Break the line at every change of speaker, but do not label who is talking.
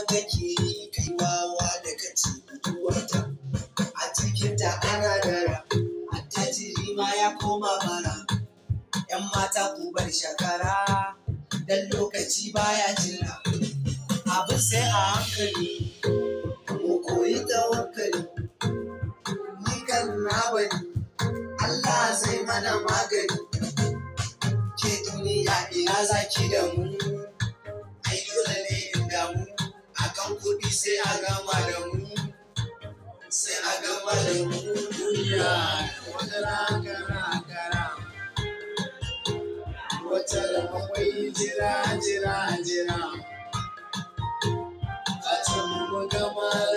kake yi kai wawa da kace mutuwarta a cikinta ana dara attajiri ma ya koma bara yan mata ku bar shakara dan lokaci baya jira abin sai a hankali mu koyi tawakkali ni kan na bani Allah zai mana magani ke duniya ina zaki da mu ai dole ne in damu akan kuɗi sai a gama da mu sai a gama da mu duniya wata rakara kara wata da akwai jira jira jira a can mu gama